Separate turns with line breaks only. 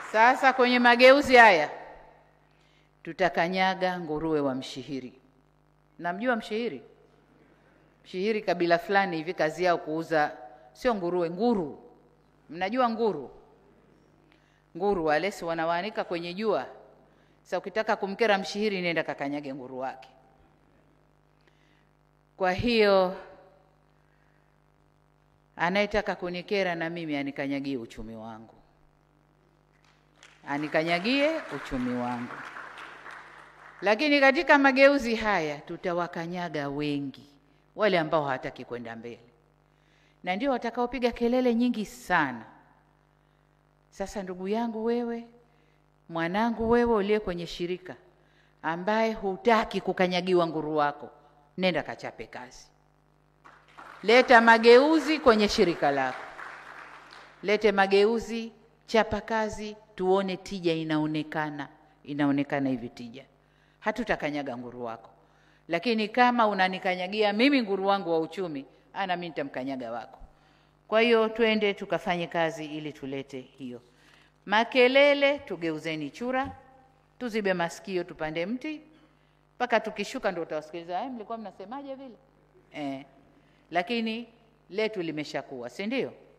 Sasa kwenye mageuzi haya tutakanyaga nguruwe wa mshihiri. Namjua mshihiri? Mshihiri kabila fulani hivi, kazi yao kuuza sio nguruwe, nguru. Mnajua nguru? Nguru wale si wanawaanika kwenye jua. Sasa ukitaka kumkera mshihiri, nenda kakanyage nguru wake. Kwa hiyo anayetaka kunikera na mimi anikanyagie uchumi wangu, anikanyagie uchumi wangu. Lakini katika mageuzi haya tutawakanyaga wengi, wale ambao hawataki kwenda mbele, na ndio watakaopiga kelele nyingi sana. Sasa ndugu yangu wewe, mwanangu wewe, uliye kwenye shirika ambaye hutaki kukanyagiwa nguru wako, nenda kachape kazi. Leta mageuzi kwenye shirika lako, lete mageuzi, chapa kazi, tuone tija inaonekana, inaonekana hivi tija. Hatutakanyaga nguru wako, lakini kama unanikanyagia mimi nguru wangu wa uchumi, ana mimi nitamkanyaga wako. Kwa hiyo twende tukafanye kazi ili tulete hiyo. Makelele tugeuzeni chura, tuzibe masikio, tupande mti mpaka tukishuka ndio utawasikiliza, eh, mlikuwa mnasemaje vile eh. Lakini letu limeshakuwa, si ndio?